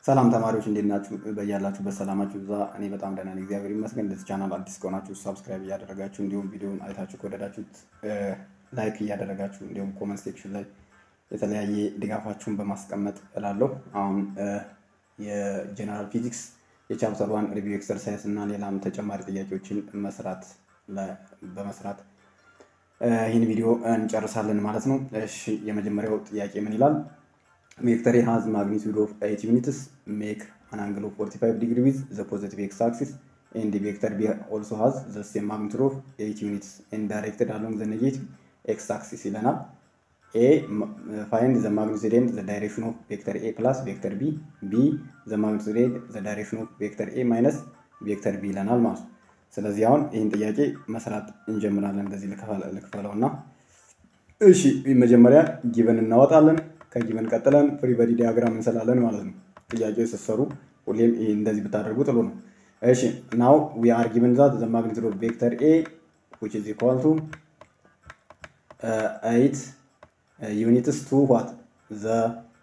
ሰላም ተማሪዎች እንዴት ናችሁ? በያላችሁበት ሰላማችሁ ብዛ። እኔ በጣም ደህና ነኝ፣ እግዚአብሔር ይመስገን። እንደዚህ ቻናል አዲስ ከሆናችሁ ሳብስክራይብ እያደረጋችሁ እንዲሁም ቪዲዮን አይታችሁ ከወደዳችሁት ላይክ እያደረጋችሁ እንዲሁም ኮመንት ሴክሽን ላይ የተለያየ ድጋፋችሁን በማስቀመጥ እላለሁ። አሁን የጀነራል ፊዚክስ የቻፕተር ዋን ሪቪው ኤክሰርሳይዝ እና ሌላም ተጨማሪ ጥያቄዎችን መስራት በመስራት ይህን ቪዲዮ እንጨርሳለን ማለት ነው። እሺ የመጀመሪያው ጥያቄ ምን ይላል? ቬክተር ኤ ሃዝ ማግኒቱድ ኦፍ ኤይት ዩኒትስ ሜክ አን አንግል ኦፍ 45 ዲግሪ ዊዝ ዘ ፖዚቲቭ ኤክስ አክሲስ ኤንድ ቬክተር ቢ ኦልሶ ሃዝ ዘ ሴም ማግኒቱድ ኦፍ ኤይት ዩኒትስ ኤንድ ዳይሬክትድ አሎንግ ዘ ኔጌቲቭ ኤክስ አክሲስ ይለናል። ኤ ፋይንድ ዘ ማግኒቱድ ኤንድ ዘ ዳይሬክሽን ኦፍ ቬክተር ኤ ፕላስ ቬክተር ቢ ቢ ዘ ማግኒቱድ ኤንድ ዘ ዳይሬክሽን ኦፍ ቬክተር ኤ ማይነስ ቬክተር ቢ ይለናል ማለት ነው። ስለዚህ አሁን ይህን ጥያቄ መስራት እንጀምራለን። እንደዚህ ልክፈለው እና እሺ መጀመሪያ ጊቨን እናወጣለን። ከጊቨን ቀጥለን ፍሪ በዲ ዲያግራም እንሰላለን ማለት ነው። ጥያቄ ስትሰሩ ሁሌም ይህ እንደዚህ ብታደርጉ ጥሩ ነው። እሺ ናው ዊ አር ጊቨን ዛት ዘ ማግኒቱድ ኦፍ ቬክተር ኤ ዊች ኢዝ ኢኳል ቱ ኤይት ዩኒትስ ቱ ዋት ዘ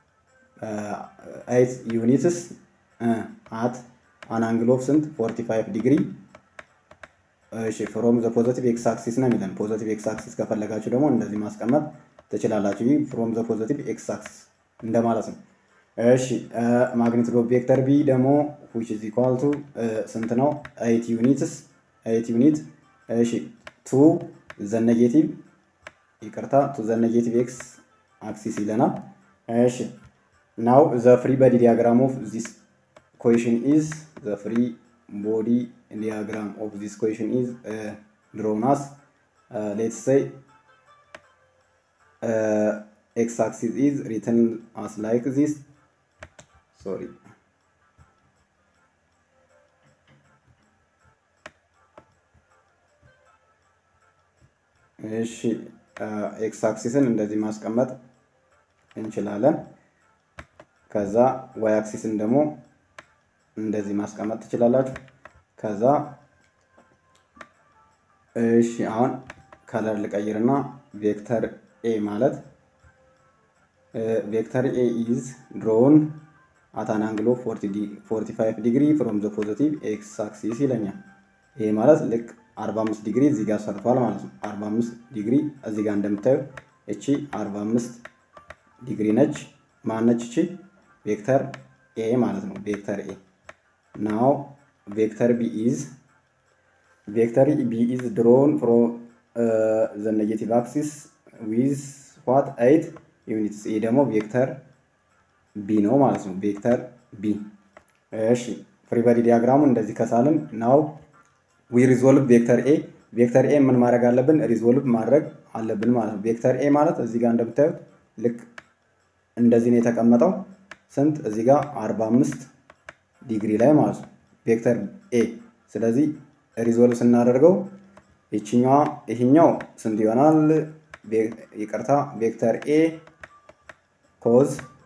ኤይት ዩኒትስ አት አን አንግል ኦፍ ስንት 45 ዲግሪ እሺ ፍሮም ዘ ፖዘቲቭ ኤክስ አክሲስ ነው የሚለን። ፖዘቲቭ ኤክስ አክሲስ ከፈለጋችሁ ደግሞ እንደዚህ ማስቀመጥ ትችላላችሁ። ይህ ፍሮም ዘ ፖዘቲቭ ኤክስ አክሲስ እንደማለት ነው። እሺ ማግኒቱድ ኦፍ ቬክተር ቢ ደግሞ ዊች ኢዝ ኢኳል ቱ ስንት ነው? ኤይት ዩኒትስ ኤይት ዩኒት እሺ ቱ ዘ ኔጌቲቭ ይቅርታ ቱ ዘ ኔጌቲቭ ኤክስ አክሲስ ይለናል። እሺ ናው ዘ ፍሪ በዲ ዲያግራም ኦፍ ዚስ ኮሽን ኢዝ ዘ ፍሪ body diagram of this question is uh, drawn as uh, let's say uh, x-axis is written as like this sorry እሺ ኤክስ አክሲስን እንደዚህ ማስቀመጥ እንችላለን። ከዛ ዋይ አክሲስን ደግሞ እንደዚህ ማስቀመጥ ትችላላችሁ። ከዛ እሺ አሁን ከለር ልቀይርና ቬክተር ኤ ማለት ቬክተር ኤ ኢዝ ድሮውን አት አን አንግል ኦፍ 45 ዲግሪ ፍሮም ዘ ፖዚቲቭ ኤክስ አክሲስ ይለኛል። ይሄ ማለት ልክ 45 ዲግሪ እዚህ ጋር ሰርቷል ማለት ነው። 45 ዲግሪ እዚህ ጋር እንደምታዩ እቺ 45 ዲግሪ ነች። ማነች እቺ? ቬክተር ኤ ማለት ነው። ቬክተር ኤ now vector b is vector b is drawn from uh, the negative axis with what 8 units ይህ ደግሞ ቬክተር ቢ ነው ማለት ነው ቬክተር ቢ እሺ ፍሪ በዲ ዲያግራሙ እንደዚህ ከሳልን ናው ዊ ሪዞልቭ ቬክተር ኤ ቬክተር ኤ ምን ማድረግ አለብን ሪዞልቭ ማድረግ አለብን ማለት ነው ቬክተር ኤ ማለት እዚህ ጋር እንደምታዩት ልክ እንደዚህ ነው የተቀመጠው ስንት እዚህ ጋር 45 ዲግሪ ላይ ማለት ነው ቬክተር ኤ። ስለዚህ ሪዞልቭ ስናደርገው ይችኛዋ ይህኛው ስንት ይሆናል? ይቅርታ ቬክተር ኤ ኮዝ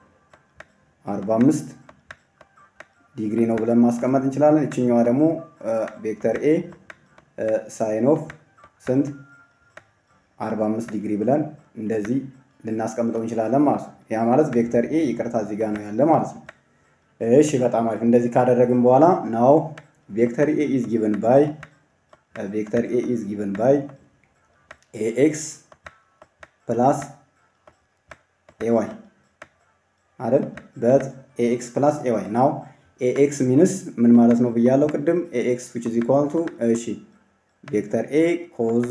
45 ዲግሪ ነው ብለን ማስቀመጥ እንችላለን። ይችኛዋ ደግሞ ቬክተር ኤ ሳይን ኦፍ ስንት 45 ዲግሪ ብለን እንደዚህ ልናስቀምጠው እንችላለን ማለት ነው። ያ ማለት ቬክተር ኤ ይቅርታ እዚህ ጋር ነው ያለ ማለት ነው። እሺ በጣም አሪፍ። እንደዚህ ካደረግን በኋላ ናው ቬክተር ኤ ኢዝ ጊቨን ባይ ቬክተር ኤ ኢዝ ጊቨን ባይ ኤኤክስ ፕላስ ኤዋይ አይደል? በት ኤኤክስ ፕላስ ኤዋይ ናው ኤኤክስ ሚንስ ምን ማለት ነው ብያለው ቅድም። ኤኤክስ ዊች ኢዝ ኢኳል ቱ እሺ ቬክተር ኤ ኮዝ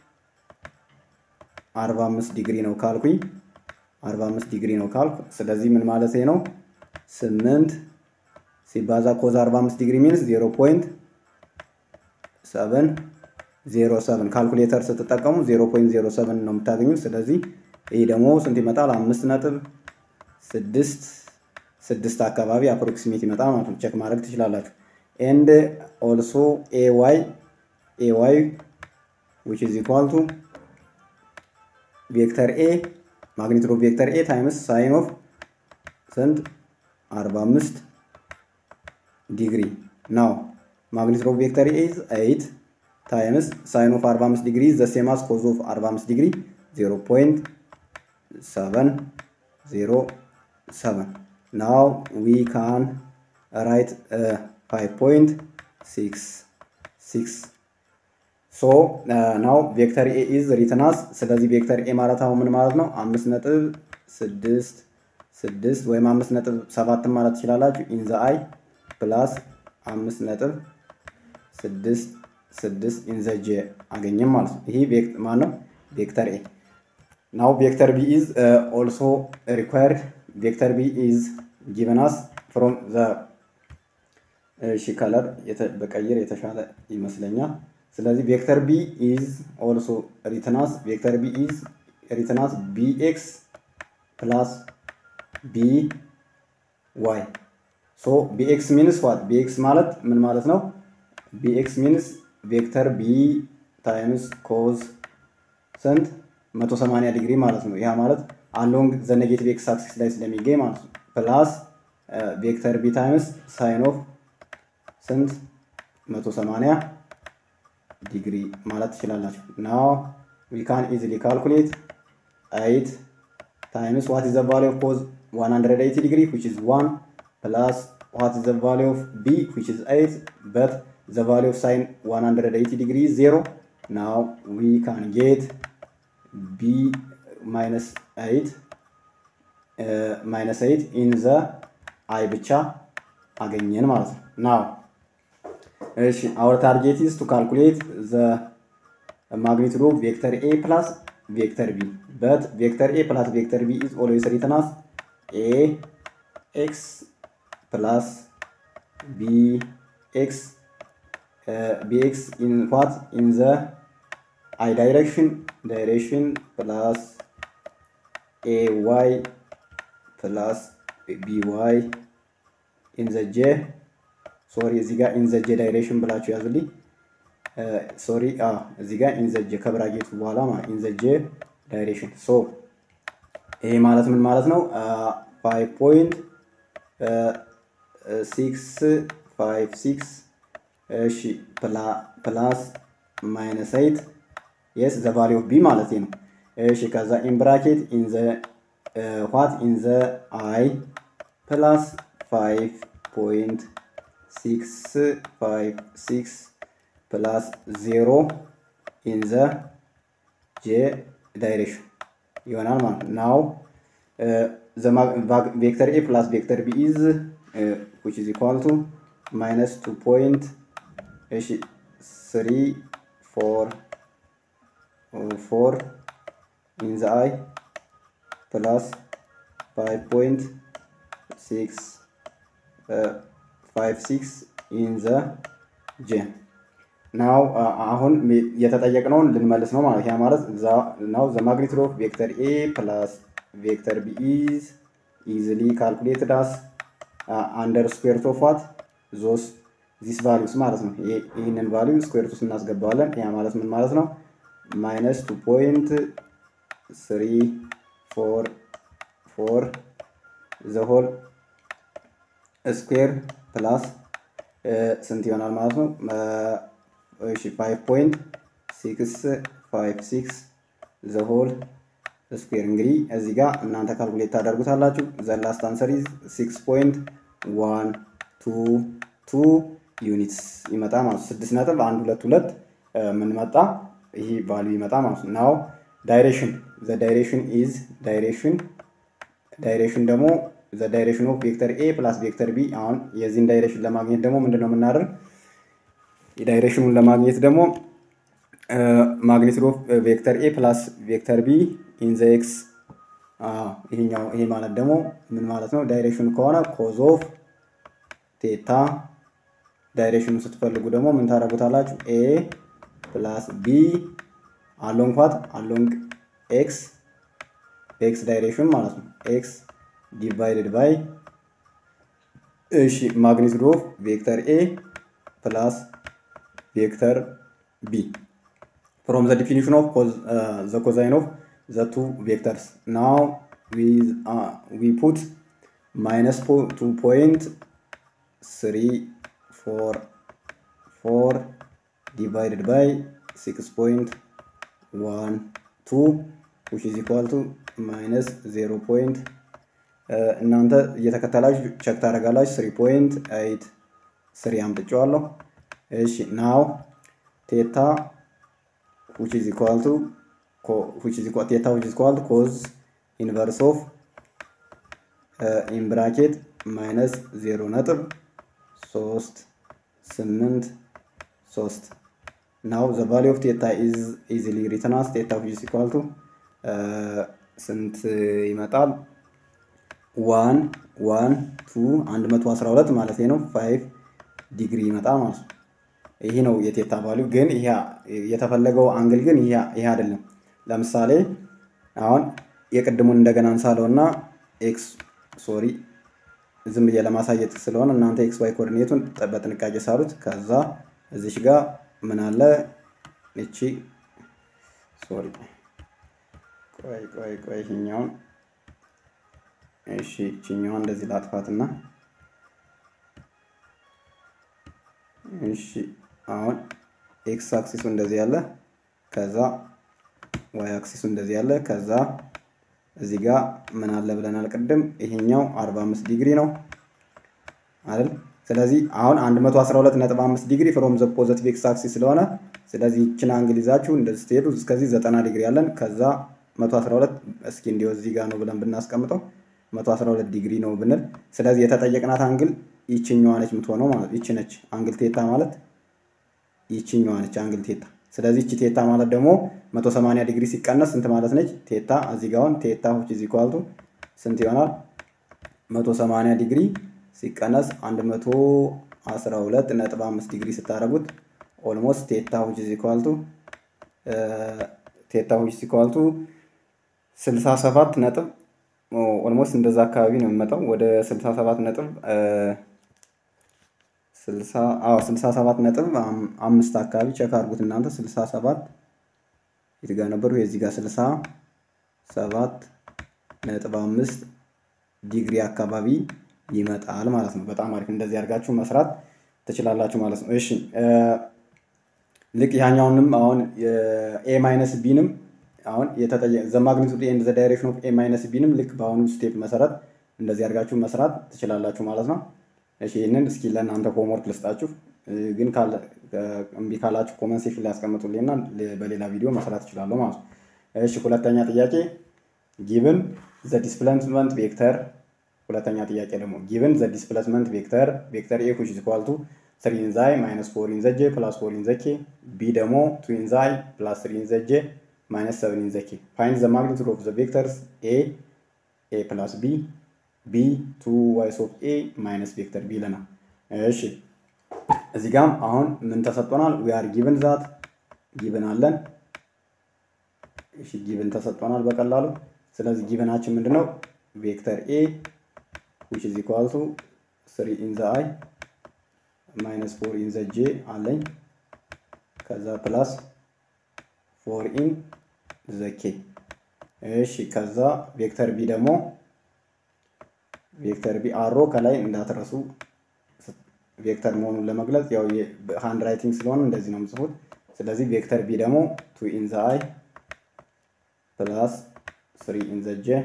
45 ዲግሪ ነው ካልኩኝ 45 ዲግሪ ነው ካልኩ ስለዚህ ምን ማለት ነው? ስምንት ሲባዛ ኮዝ 45 ዲግሪ ሚንስ 0.707 ካልኩሌተር ስትጠቀሙ 0.07 ነው የምታገኙት። ስለዚህ ይህ ደግሞ ስንት ይመጣል? አምስት ነጥብ ስድስት ስድስት አካባቢ አፕሮክሲሜት ይመጣል ማለት ነው። ቼክ ማድረግ ትችላላችሁ። ኤንድ ኦልሶ ኤዋይ ኤዋይ ዊች ኢዝ ኢኳል ቱ ቬክተር ኤ ማግኒቱድ ኦፍ ቬክተር ኤ ታይምስ ሳይን ኦፍ ስንት 45 ዲግሪ ናው ማግኒቱድ ኦፍ ቬክተር ኤ ኢዝ 8 ታይምስ ሳይን ኦፍ 45 ዲግሪ ዘ ሴም አስ ኮዝ ኦፍ 45 ዲግሪ 0.707 ናው ዊ ካን ራይት ፋይቭ ፖይንት ሲክስ ሲክስ ሶ ናው ቬክተር ኤ ኢዝ ሪትናስ ስለዚህ ቬክተር ኤ ማለት አሁን ምን ማለት ነው? አምስት ነጥብ ስድስት ስድስት ወይም አምስት ነጥብ ሰባትን ማለት ትችላላችሁ። ኢንዘ አይ ፕላስ አምስት ነጥብ ስድስት ስድስት ኢንዘ ጄ አገኘም ማለት ነው። ይህ ማን ነው? ቬክተር ኤ ናው ቬክተር ቢ ኢዝ ኦልሶ ሪኳየርድ ቬክተር ቢ ኢዝ ጊቨን አስ ፍሮም ዘ እሺ ከለር በቀይር የተሻለ ይመስለኛል። ስለዚህ ቬክተር ቢ ኢዝ ኦልሶ ሪትናስ ቬክተር ቢ ኢዝ ሪትናስ ቢ ኤክስ ፕላስ ቢ ዋይ ሶ ቢ ኤክስ ሚንስ ዋት ቢ ኤክስ ማለት ምን ማለት ነው? ቢ ኤክስ ሚንስ ቬክተር ቢ ታይምስ ኮዝ ስንት 180 ዲግሪ ማለት ነው። ያ ማለት አሎንግ ዘ ኔጌቲቭ ኤክስ አክሲስ ላይ ስለሚገኝ ማለት ነው። ፕላስ ቬክተር ቢ ታይምስ ሳይን ኦፍ ስንት 180 ዲግሪ ማለት ትችላላችሁ። ናው ዊ ካን ኢዚሊ ካልኩሌት ኤይት ታይምስ ዋት ኢዝ ዘ ቫሊው ኦፍ ኮዝ 180 ዲግሪ ዊች ኢዝ 1 ፕላስ ዋት ኢዝ ዘ ቫሊው ኦፍ ቢ ዊች ኢዝ 8 በት ዘ ቫሊው ኦፍ ሳይን 180 ዲግሪ ኢዝ 0 ናው ዊ ካን ጌት ቢ ማይነስ 8 ማይነስ 8 ኢን ዘ አይ ብቻ አገኘን ማለት ነው። ናው እሺ አወር ታርጌት ኢዝ ቱ ካልኩሌት ዘ ማግኒቱድ ኦፍ ቬክተር ኤ ፕላስ ቬክተር ቢ በት ቬክተር ኤ ፕላስ ቬክተር ቢ ኢዝ ኦልዌይስ ሪትን አስ ኤ ኤክስ ፕላስ ቢ ኤክስ ቢ ኤክስ ኢን ዋት ኢን ዘ አይ ዳይሬክሽን ዳይሬክሽን ፕላስ ኤ ዋይ ፕላስ ቢ ዋይ ኢን ዘ ጄ ሶሪ እዚህ ጋር ኢን ዘ ጄ ዳይሬክሽን ብላችሁ ያዙልኝ። ሶሪ እዚህ ጋር ኢን ዘ ጄ ከብራጌቱ በኋላ ኢን ዘ ጄ ዳይሬክሽን ሶ ይሄ ማለት ምን ማለት ነው? ፋይቭ ፖይንት ሲክስ ፋይቭ ሲክስ እሺ ፕላስ ማይነስ ኤይት የስ ዘ ቫሊ ኦፍ ቢ ማለት ነው። እሺ ከዛ ኢን ብራኬት ኢን ዘ ዋት ኢን ዘ አይ ፕላስ ፋይቭ ፖይንት ሲክስ ፋይቭ ሲክስ ፕላስ ዜሮ ኢን ዘ ጄ ዳይሬክሽን ይሆናል ማለት ነው። ናው ቬክተር ኤ ፕላስ ቬክተር ቢ ኢዝ ዊች ኢዝ ኢኳል ቱ ማይነስ ቱ ፖይንት እሺ ስሪ ፎር ፎር ኢን ዘ አይ ፕላስ ፋይቭ ፖይንት ሲክስ ፋይቭ ሲክስ ኢን ዘ ጄ ናው አሁን የተጠየቅነውን ልንመልስ ነው ማለት ያ ማለት ናው ዘ ማግኒቱድ ኦፍ ቬክተር ኤ ፕላስ ቬክተር ቢ ኢዝ ኢዝሊ ካልኩሌትድ አስ አንደር ስኩዌር ኦፍ ዋት ዞስ ዚስ ቫሊዩስ ማለት ነው። ይህንን ቫሊዩ ስኩዌር ውስጥ እናስገባዋለን። ያ ማለት ምን ማለት ነው? ማይነስ ቱ ፖይንት ስሪ ፎር ፎር ዘ ሆል ስኩዌር ፕላስ ስንት ይሆናል ማለት ነው? እሺ ፋይቭ ፖይንት ሲክስ ፋይቭ ሲክስ ዘ ሆል ስኩዌር እንግዲህ እዚህ ጋር እናንተ ካልኩሌት ታደርጉታላችሁ። ዘ ላስት አንሰር ኢዝ ሲክስ ፖይንት ዋን ቱ ቱ ዩኒትስ ይመጣ ማለት ነው። ስድስት ነጥብ አንድ ሁለት ሁለት ምን መጣ? ይህ ቫልዩ ይመጣ ማለት ነው። ናው ዳይሬክሽን ዘ ዳይሬክሽን ኢዝ ዳይሬክሽን ዳይሬክሽን ደግሞ ዘ ዳይሬክሽን ኦፍ ቬክተር ኤ ፕላስ ቬክተር ቢ አሁን የዚህን ዳይሬክሽን ለማግኘት ደግሞ ምንድን ነው የምናደርግ? የዳይሬክሽኑን ለማግኘት ደግሞ ማግኒቱድ ኦፍ ቬክተር ኤ ፕላስ ቬክተር ቢ ኢን ዘ ኤክስ ይሄኛው ይሄ ማለት ደግሞ ምን ማለት ነው? ዳይሬክሽኑ ከሆነ ኮዝ ኦፍ ቴታ ዳይሬክሽኑ ስትፈልጉ ደግሞ ምን ታደርጉታላችሁ? ኤ ፕላስ ቢ አሎንግ ኳት አሎንግ ኤክስ ኤክስ ዳይሬክሽን ማለት ነው። ኤክስ ዲቫይድድ ባይ እሺ ማግኒቱድ ኦፍ ቬክተር ኤ ፕላስ ቬክተር ቢ ፍሮም ዘ ዲፊኒሽን ኦፍ ዘ ኮዛይን ኦፍ ዘ ቱ ቬክተርስ ናው ዊ ፑት ማይነስ ቱ ፖይንት ስሪ ፎር ፎር ዲቫይድድ ባይ ሲክስ ፖይንት ዋን ቱ ዊች ኢዝ ኢኳል ቱ ማይነስ ዜሮ ፖይንት እናንተ እየተከተላችሁ ቸክ ታደርጋላችሁ። ስሪ ፖይንት ኤይት ስሪ አምጥቼዋለሁ። እሺ ናው ቴታ which is equal to which is equal theta which is equal to cos inverse of uh, in bracket minus 0 ነጥብ 3 8 3 now the value of theta is easily written as theta which is equal to uh, ስንት ይመጣል? ዋን ዋን ቱ አንድ መቶ አስራ ሁለት ማለት ነው። ፋይቭ ዲግሪ ይመጣል ማለት ነው። ይሄ ነው የቴታ ቫሊዩ። ግን ይሄ የተፈለገው አንግል ግን ይሄ አይደለም። ለምሳሌ አሁን የቅድሙን እንደገና እንሳለው እና ኤክስ ሶሪ ዝም ብዬ ለማሳየት ስለሆነ እናንተ ኤክስ ዋይ ኮኦርዲኔቱን በጥንቃቄ ሳሉት። ከዛ እዚሽ ጋር ምን አለ እቺ ሶሪ ቆይ ቆይ ቆይ ይሄኛውን እሺ ይችኛዋን እንደዚህ ላጥፋትና እሺ አሁን ኤክስ አክሲሱ እንደዚህ ያለ ከዛ ዋይ አክሲሱ እንደዚህ ያለ ከዛ እዚህ ጋር ምን አለ ብለናል ቅድም ይሄኛው 45 ዲግሪ ነው አይደል ስለዚህ አሁን 112.5 ዲግሪ ፍሮም ዘ ፖዘቲቭ ኤክስ አክሲስ ስለሆነ ስለዚህ ይችን አንግል ይዛችሁ እንደዚህ ስትሄዱ እስከዚህ 90 ዲግሪ ያለን ከዛ 112 እስኪ እንዲሁ እዚህ ጋር ነው ብለን ብናስቀምጠው 112 ዲግሪ ነው ብንል ስለዚህ የተጠየቅናት አንግል ይችኛዋ ነች የምትሆነው ማለት ይቺ ነች አንግል ቴታ ማለት ይችኛዋ ነች አንግል ቴታ ስለዚህ ይቺ ቴታ ማለት ደግሞ 180 ዲግሪ ሲቀነስ ስንት ማለት ነች ቴታ እዚህ ጋር አሁን ቴታ which is equal to ስንት ይሆናል 180 ዲግሪ ሲቀነስ 112 ነጥብ 5 ዲግሪ ስታደርጉት ኦልሞስት ቴታ which is equal to ቴታ which is equal to 67 ነጥብ ኦልሞስት እንደዛ አካባቢ ነው የሚመጣው ወደ 67 ነጥብ 67 ነጥብ አምስት አካባቢ ቸክ አድርጉት እናንተ 67 የት ጋር ነበሩ? የዚህ ጋር 67 ነጥብ አምስት ዲግሪ አካባቢ ይመጣል ማለት ነው። በጣም አሪፍ። እንደዚህ አድርጋችሁ መስራት ትችላላችሁ ማለት ነው። እሺ ልክ ያኛውንም አሁን ኤ ማይነስ ቢንም አሁን የተጠየ ዘ ማግኒቱድ ኤንድ ዘ ዳይሬክሽን ኦፍ ኤ ማይነስ ቢንም ልክ በአሁኑ ስቴፕ መሰረት እንደዚህ አድርጋችሁ መስራት ትችላላችሁ ማለት ነው። እሺ ይህንን እስኪ ለእናንተ ሆምወርክ ልስጣችሁ። ግን እምቢ ካላችሁ ኮመንት ሴክሽን ላይ ያስቀምጡልኝና በሌላ ቪዲዮ መስራት እችላለሁ ማለት ነው። እሺ ሁለተኛ ጥያቄ ጊቭን ዘ ዲስፕሌስመንት ቬክተር ሁለተኛ ጥያቄ ደግሞ ጊቭን ዘ ዲስፕሌስመንት ቬክተር ቬክተር ኤ which is equal to 3 in ዛይ ማይነስ 4 in ዘ ጄ ፕላስ 4 in ዘ ኬ ቢ ደግሞ 2 in ዛይ ፕላስ 3 in ዘ ጄ ማይነስ 7 in ዘ ኬ ፋይንድ ዘ ማግኒቱድ ኦፍ ዘ ቬክተርስ ኤ ኤ ፕላስ ቢ ቢ ቱ ዋይስ ኦፍ ኤ ማይነስ ቬክተር ቢ ይለናል። እሺ እዚህ ጋም አሁን ምን ተሰጥቶናል? ዊ አር ጊቭን ዛት ጊቭን አለን። እሺ ጊቭን ተሰጥቶናል በቀላሉ። ስለዚህ ጊቭናችን ምንድነው? ቬክተር ኤ which is equal to 3 in the i minus 4 in the j አለኝ ከዛ ፕላስ 4 in the k እሺ ከዛ ቬክተር ቢ ደግሞ ቬክተር ቢ አሮ ከላይ እንዳትረሱ ቬክተር መሆኑን ለመግለጽ ያው ሃንድ ራይቲንግ ስለሆነ እንደዚህ ነው የምጽፉት። ስለዚህ ቬክተር ቢ ደግሞ ቱ ኢን ዘ አይ ፕላስ ስሪ ኢን ዘ ጄ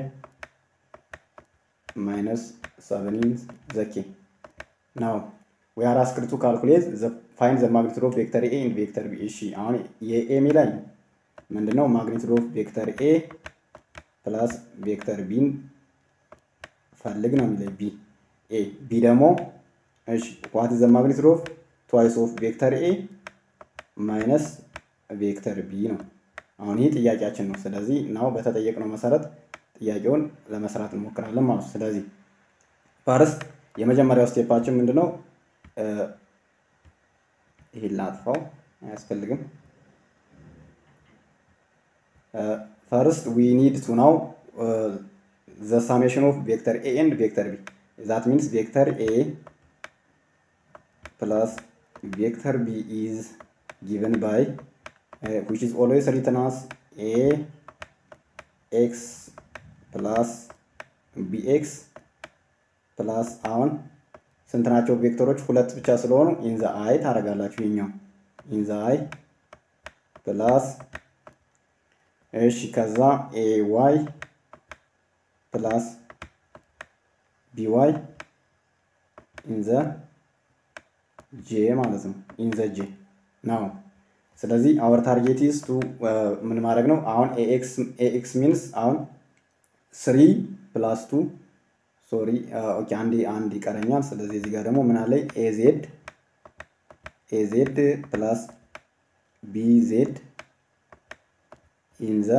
ማይነስ ሰቨን ኢን ዘ ኬ ናው ዊ አር አስክድ ቱ ካልኩሌት ፋይንድ ዘ ማግኒቱድ ኦፍ ቬክተር ኤ ኢን ቬክተር ቢ። እሺ አሁን የኤ የሚለን ምንድነው? ማግኒቱድ ኦፍ ቬክተር ኤ ፕላስ ቬክተር ቢን ፈልግ ነው የሚለኝ ቢ ኤ ቢ ደግሞ እሺ ዋት ዘ ማግኒቱድ ኦፍ ትዋይስ ኦፍ ቬክተር ኤ ማይነስ ቬክተር ቢ ነው። አሁን ይህ ጥያቄያችን ነው። ስለዚህ ናው በተጠየቅነው መሰረት ጥያቄውን ለመስራት እንሞክራለን ማለት ነው። ስለዚህ ፈርስት የመጀመሪያው ስቴፓችን ምንድነው? ይሄን ላጥፋው አያስፈልግም። ፈርስት ዊ ኒድ ቱ ናው the summation of vector A and vector B. That means vector A plus vector B is given by uh, which is always written as A x plus bx plus አሁን ስንት ናቸው ቬክተሮች? ሁለት ብቻ ስለሆኑ ኢን ዘ አይ ታደርጋላችሁ። ይኛው ኢን ዘ አይ ፕላስ እሺ፣ ከዛ ኤ ዋይ ፕላስ ቢዋይ ኢን ዘ ጄ ማለት ነው። ኢን ዘ ጄ ነው። ስለዚህ አወር ታርጌት ኢዝ ቱ ምን ማድረግ ነው? አሁን ኤኤክስ ሚንስ አሁን ስሪ ፕላስ ቱ ሶሪ ኦኬ፣ አንድ አንድ ይቀረኛል። ስለዚህ እዚህ ጋር ደግሞ ምን አለ? ኤዜድ ኤዜድ ፕላስ ቢዜድ ኢን ዘ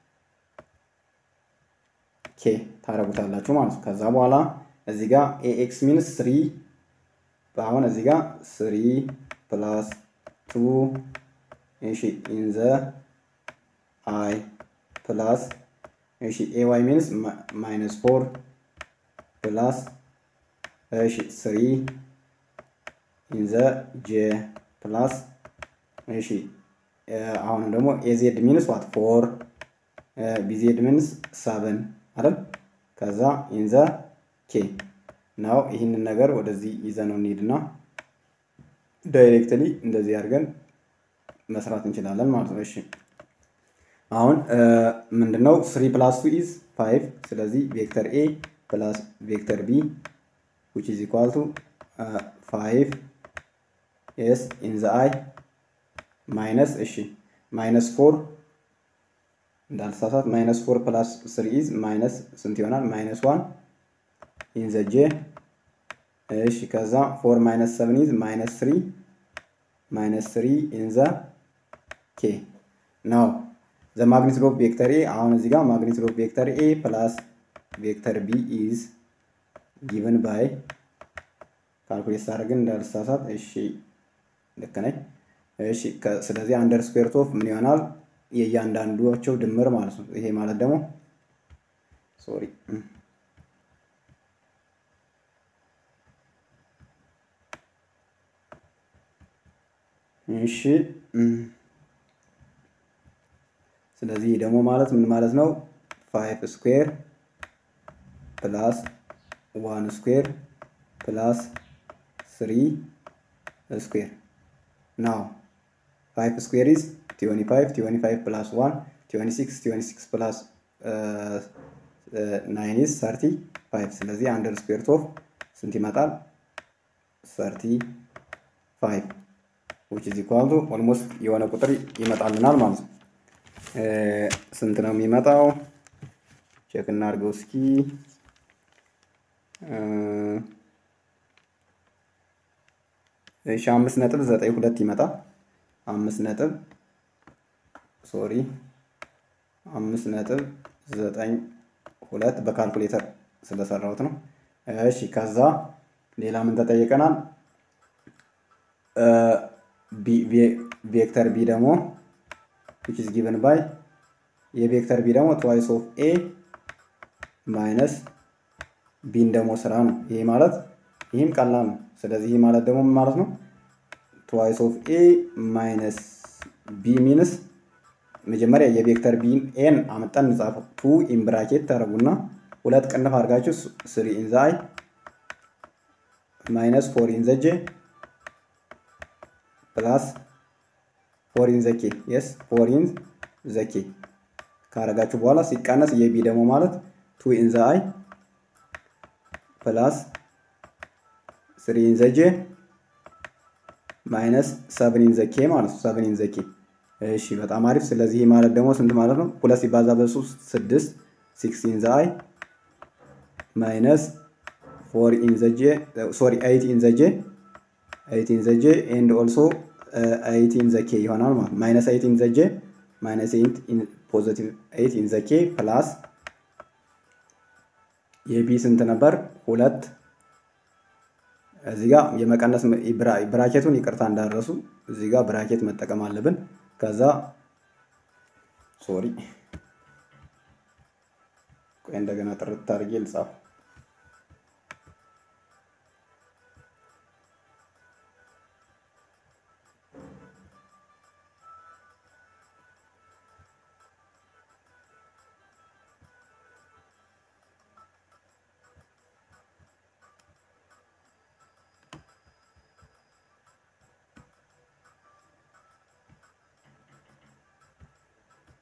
ኬ ታረጉታላችሁ ማለት ነው። ከዛ በኋላ እዚህ ጋር ኤኤክስ ሚንስ ስሪ አሁን እዚህ ጋር ስሪ ፕላስ ቱ እሺ ኢን ዘ አይ ፕላስ እሺ ኤዋይ ሚንስ ማይነስ ፎር ፕላስ እሺ ስሪ ኢን ዘ ጄ ፕላስ እሺ አሁንም ደግሞ ኤዜድ ሚንስ ዋት ፎር ቢዜድ ሚንስ ሰቨን አይደል? ከዛ ኢን ዘ ኬ ናው ይህንን ነገር ወደዚህ ይዘነው እንሂድና ዳይሬክትሊ እንደዚህ አድርገን መስራት እንችላለን ማለት ነው። እሺ አሁን ምንድነው ስሪ ፕላስ ቱ ኢዝ ፋይቭ። ስለዚህ ቬክተር ኤ ፕላስ ቬክተር ቢ ዊች ኢዝ ኢኳል ቱ ፋይቭ ኤስ ኢን ዘ አይ ማይነስ እሺ ማይነስ ፎር እንዳልሳሳት ማይነስ ፎር ፕላስ ስሪ ኢዝ ማይነስ ስንት ይሆናል? ማይነስ ዋን ኢን ዘ ጄ እሺ ከዛ ፎር ማይነስ ሰቨን ኢዝ ማይነስ ስሪ ማይነስ ስሪ ኢን ዘ ኬ ነው ዘ ማግኒቱድ ኦፍ ቬክተር ኤ አሁን እዚህ ጋር ማግኒቱድ ኦፍ ቬክተር ኤ ፕላስ ቬክተር ቢ ኢዝ ጊቨን ባይ ካልኩሌት ሳደርግን እንዳልሳሳት እሺ ልክ ነኝ እሺ ስለዚህ አንደር ስኩዌር ኦፍ ምን ይሆናል የእያንዳንዷቸው ድምር ማለት ነው ይሄ ማለት ደግሞ ሶሪ እሺ ስለዚህ ደግሞ ማለት ምን ማለት ነው? ፋይቭ ስኩዌር ፕላስ ዋን ስኩዌር ፕላስ ስሪ ስኩዌር ናው ፋይቭ ስኩዌር ኢዝ ቲዮኒ ፋይቭ ቲዮኒ ፋይቭ ፕላስ ዋን ቲዮኒ ሲክስ ቲዮኒ ሲክስ ፕላስ ናይን ኢዝ ሰርቲ ፋይቭ ስለዚህ አንደር ስኩዌር ኦፍ ስንት ይመጣል? ሰርቲ ፋይቭ ዊች ኢዝ ኢኳል ቱ ኦልሞስት የሆነ ቁጥር ይመጣልናል ማለት ነው። ስንት ነው የሚመጣው? ቼክ እናድርገው እስኪ። እሺ አምስት ነጥብ ዘጠኝ ሁለት ይመጣል። አምስት ነጥብ ሶሪ አምስት ነጥብ ዘጠኝ ሁለት በካልኩሌተር ስለሰራሁት ነው። እሺ ከዛ ሌላ ምን ተጠይቀናል? ቬክተር ቢ ደግሞ which is given by የቬክተር ቢ ደግሞ ትዋይስ ኦፍ ኤ ማይነስ ቢን ደግሞ ስራ ነው። ይሄ ማለት ይህም ቀላል ነው። ስለዚህ ይህ ማለት ደግሞ ምን ማለት ነው? ትዋይስ ኦፍ ኤ ማይነስ ቢ ሚንስ መጀመሪያ የቬክተር ቢን ኤን አመጣን እንጻፈው። ቱ ኢን ብራኬት ታደርጉና ሁለት ቅንፍ አድርጋችሁ ስሪ ኢን ዘ አይ ማይነስ ፎር ኢን ዘ ጄ ፕላስ ፎር ኢን ዘ ኬ የስ ፎር ኢን ዘ ኬ ካረጋችሁ በኋላ ሲቀነስ የቢ ደግሞ ማለት ቱ ኢን ዘ አይ ፕላስ ስሪ ኢን ዘ ጄ ማይነስ ሰብን ኢን ዘ ኬ ማለት ነው። ሰብን ኢን ዘ ኬ እሺ፣ በጣም አሪፍ። ስለዚህ ይህ ማለት ደግሞ ስንት ማለት ነው? ሁለት ሲባዛ በሶስት ስድስት ሲክስ ኢን ዘ አይ ማይነስ ፎር ኢን ዘ ጄ ሶሪ ኤይት ኢን ዘ ጄ ኤይት ኢን ዘ ጄ ኤንድ ኦልሶ ኤይት ኢን ዘ ኬ ይሆናል ማለት ማይነስ ኤይት ኢን ዘ ጄ ማይነስ ኤይት ኢን ፖዚቲቭ ኤይት ኢን ዘ ኬ ፕላስ የቢ ስንት ነበር? ሁለት እዚህ ጋር የመቀነስ ብራኬቱን ይቅርታ እንዳደረሱ እዚህ ጋር ብራኬት መጠቀም አለብን። ከዛ ሶሪ ቆይ እንደገና ጥርት አድርጌ ልጻፍ።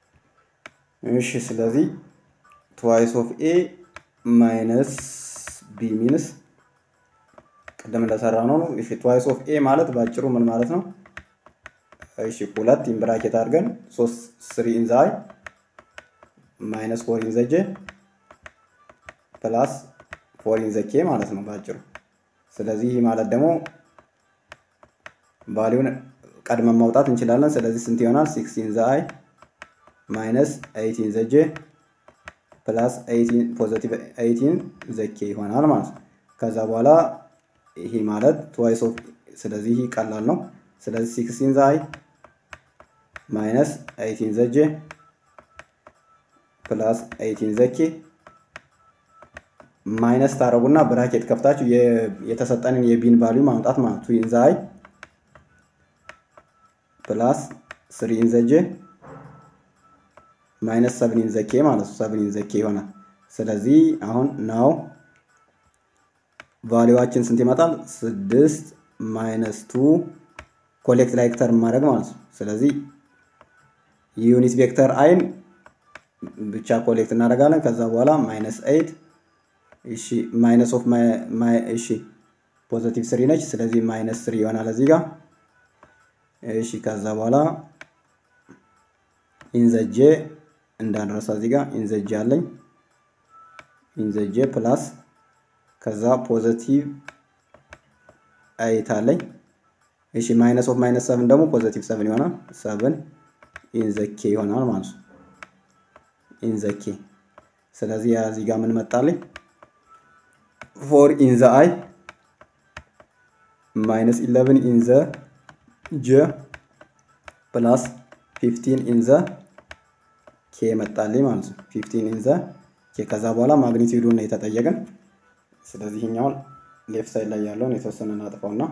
እሺ ስለዚህ ትዋይስ ኦፍ ኤ ማይነስ ቢ ሚንስ ቅድም እንደሰራ ነው ነው። እሺ ትዋይስ ኦፍ ኤ ማለት በአጭሩ ምን ማለት ነው? እሺ ሁለት ኢን ብራኬት አድርገን ሶስት ስሪ ኢን ዘ አይ ማይነስ ፎር ኢን ዘ ጄ ፕላስ ፎር ኢን ዘ ኬ ማለት ነው በአጭሩ። ስለዚህ ይህ ማለት ደግሞ ቫሊዩን ቀድመን ማውጣት እንችላለን። ስለዚህ ስንት ይሆናል? ሲክስ ኢን ዘ አይ ማይነስ ኤይት ኢን ዘ ጄ ፕላስ ፖዘቲቭ ኤይቲን ዘ ኬ ይሆናል ማለት ነው። ከዛ በኋላ ይሄ ማለት ትዋይስ ኦፍ ስለዚህ ይህ ቀላል ነው። ስለዚህ ሲክስ ኢን ዘ አይ ማይነስ ኤይት ኢን ዘ ጄ ፕላስ ኤይት ኢን ዘ ኬ ማይነስ ታረጉና ብራኬት ከፍታችሁ የተሰጠንን የቢን ቫሊዩ ማምጣት ማለት ቱ ኢን ዘ አይ ፕላስ ስሪ ኢን ዘ ጄ ማይነስ ሰብን ኢን ዘ ኬ ማለት ነው። ሰብን ኢን ዘ ኬ ይሆናል። ስለዚህ አሁን ናው ቫሊዋችን ስንት ይመጣል? ስድስት ማይነስ ቱ ኮሌክት ላይክ ተርም ማድረግ ማለት ነው። ስለዚህ ዩኒት ቬክተር አይን ብቻ ኮሌክት እናደርጋለን። ከዛ በኋላ ማይነስ ኤይት እሺ፣ ማይነስ ኦፍ እሺ፣ ፖዘቲቭ ስሪ ነች። ስለዚህ ማይነስ ስሪ ይሆናል እዚህ ጋር እሺ። ከዛ በኋላ ኢንዘጄ እንዳንረሳ እዚህ ጋር ኢንዘጄ አለኝ ኢንዘጄ ፕላስ ከዛ ፖዘቲቭ ኤይት አለኝ። እሺ ማይነስ ኦፍ ማይነስ ሰብን ደግሞ ፖዘቲቭ ሰብን ይሆናል። ሰብን ኢንዘኬ ይሆናል ማለት ነው። ኢንዘኬ ስለዚህ እዚህ ጋር ምን መጣልኝ? ፎር ኢንዘ አይ ማይነስ ኢለቨን ኢንዘ ጀ ፕላስ ፊፍቲን ኢንዘ ኬ መጣልኝ ማለት ነው። ፊፍቲን ኢንዘ ኬ ከዛ በኋላ ማግኒቲዩዱን ነው የተጠየቅን። ስለዚህ ይሄኛውን ሌፍት ሳይድ ላይ ያለውን የተወሰነ እናጥፋውና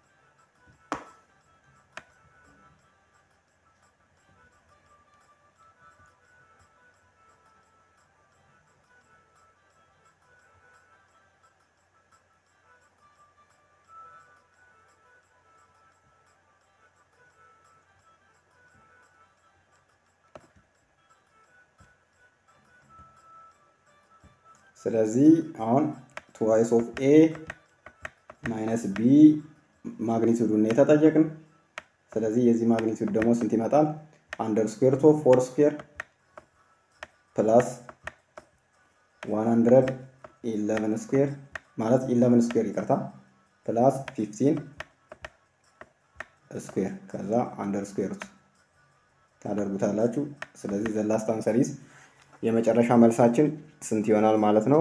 ስለዚህ አሁን ትዋይስ ኦፍ ኤ ማይነስ ቢ ማግኒቱዱን ነው የተጠየቅን። ስለዚህ የዚህ ማግኒቱድ ደግሞ ስንት ይመጣል? አንደር ስኩዌር ኦፍ ፎር ስኩዌር ፕላስ ዋን ሀንድረድ ኢለቨን ስኩዌር ማለት ኢለቨን ስኩዌር ይቅርታ፣ ፕላስ ፊፍቲን ስኩዌር ከዛ አንደር ስኩዌር ታደርጉታላችሁ። ስለዚህ ዘላስት አንሰር ኢዝ የመጨረሻ መልሳችን ስንት ይሆናል ማለት ነው?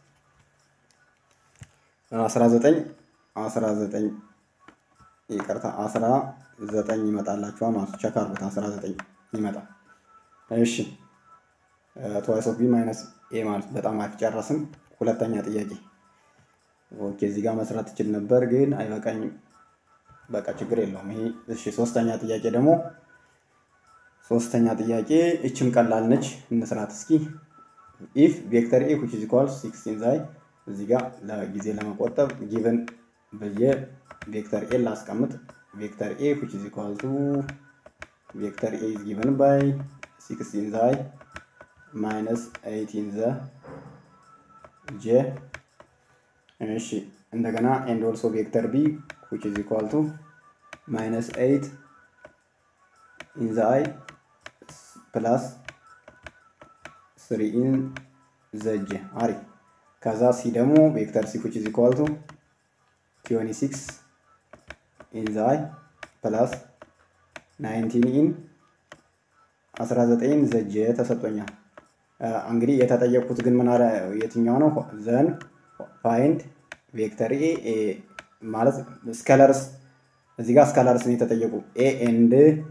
19 19 ይቅርታ 19 ይመጣላችኋል ማለት ነው። ቸክ አድርጉት 19 ይመጣል። እሺ ትዋይስ ኦፍ ቢ ማይነስ ኤ ማለት በጣም አልጨረስም። ሁለተኛ ጥያቄ ኦኬ፣ እዚህ ጋር መስራት ትችል ነበር ግን አይበቃኝም። በቃ ችግር የለውም ይሄ። እሺ ሶስተኛ ጥያቄ ደግሞ ሶስተኛ ጥያቄ እችም ቀላል ነች፣ እንስራት እስኪ። ኢፍ ቬክተር ኤ ዊች ኢዝ ኢኳል ሲክስቲን ዛይ እዚህ ጋር ለጊዜ ለመቆጠብ ጊቨን ብዬ ቬክተር ኤ ላስቀምጥ። ቬክተር ኤ ዊች ኢዝ ኢኳል ቱ ቬክተር ኤ ኢዝ ጊቨን ባይ ሲክስቲን ዛይ ማይነስ ኤይቲን ዘ ጄ እሺ እንደገና ኤንድ ኦልሶ ቬክተር ቢ ዊች ኢዝ ኢኳል ቱ ማይነስ ኤይት ኢን ዘ አይ ፕላስ ስሪ ኢን ዘጅ አሪፍ። ከዛ ሲ ደግሞ ቬክተር ሲ ዊች ኢዝ ኢኳል ቱ ትዌንቲ ሲክስ ኢን ዘ አይ ፕላስ ናይንቲን ኢን አስራ ዘጠኝ ዘጅ ተሰጥቶኛል። እንግዲህ የተጠየቁት ግን ምን የትኛው ነው? ዘን ፋይንድ ቬክተር ኤ ማለት ስከለርስ እዚህ ጋር ስከለርስ ነው የተጠየቁ ኤ ኤንድ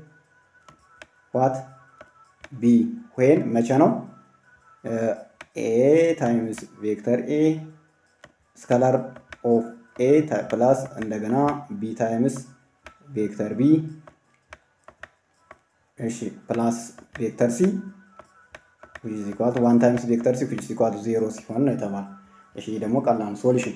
ዋት ቢ ዌን መቼ ነው? ኤ ታይምስ ቬክተር ኤ ስከላር ኦፍ ኤ ፕላስ እንደገና ቢ ታይምስ ቬክተር ቢ እሺ ፕላስ ቬክተር ሲ ዊች ኢዝ ኢኳል ቱ ዋን ታይምስ ቬክተር ሲ ዊች ኢዝ ኢኳል ቱ ዜሮ ሲሆን ነው የተባለው። እሺ ደግሞ ቀላል ሶሉሽን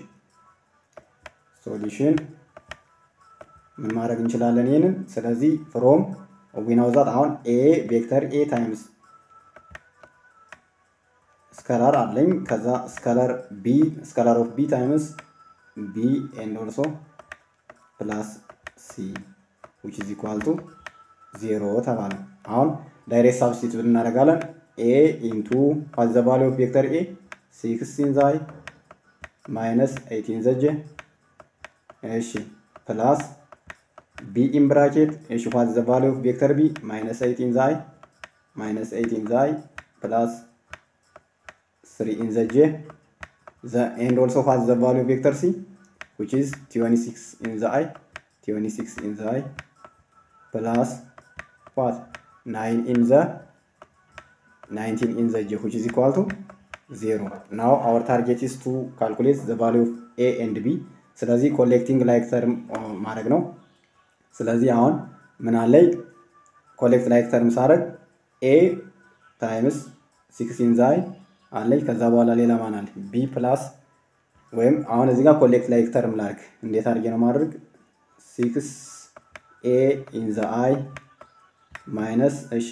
ሶሉሽን ምን ማድረግ እንችላለን ይህንን ስለዚህ ፍሮም ዊናው ዛት አሁን ኤ ቬክተር ኤ ታይምስ ስከላር አለኝ። ከዛ ስከላር ቢ ስከላር ኦፍ ቢ ታይምስ ቢ ኤንድ ኦልሶ ፕላስ ሲ ዊች ኢዝ ኢኳል ቱ ዜሮ ተባለ። አሁን ዳይሬክት ሳብስቲቱት እናደርጋለን። ኤ ኢንቱ ዋት ዘ ቫሊዩ ኦፍ ቬክተር ኤ ሲክስ ኢን ዘ አይ ማይነስ ኤይት ኢን ዘ ጄ እሺ ፕላስ ቢ ኢን ብራኬት እሺ ዋት ዘ ቫሊዩ ኦፍ ቬክተር ቢ ማይነስ ኤይት ኢን ዘ አይ ማይነስ ኤይት ኢን ዘ አይ ፕላስ ስሪ ኢን ዘ ጄ the and also has the value of vector c which is 26 in the i 26 in the i plus what 9 in the 19 in the j which is equal to 0 now our target is to calculate the value of a and b ስለዚህ ኮሌክቲንግ ላይክ ተርም ማድረግ ነው ስለዚህ አሁን ምን አለኝ ኮሌክት ላይክ ተርም ሳደርግ ኤ ታይምስ ሲክስቲን ዛይ አለኝ ከዛ በኋላ ሌላ ማን አለ ቢ ፕላስ ወይም አሁን እዚህ ጋር ኮሌክት ላይክ ተርም ላድርግ እንዴት አድርጌ ነው ማድረግ ሲክስ ኤ ኢን ዘ አይ ማይነስ እሺ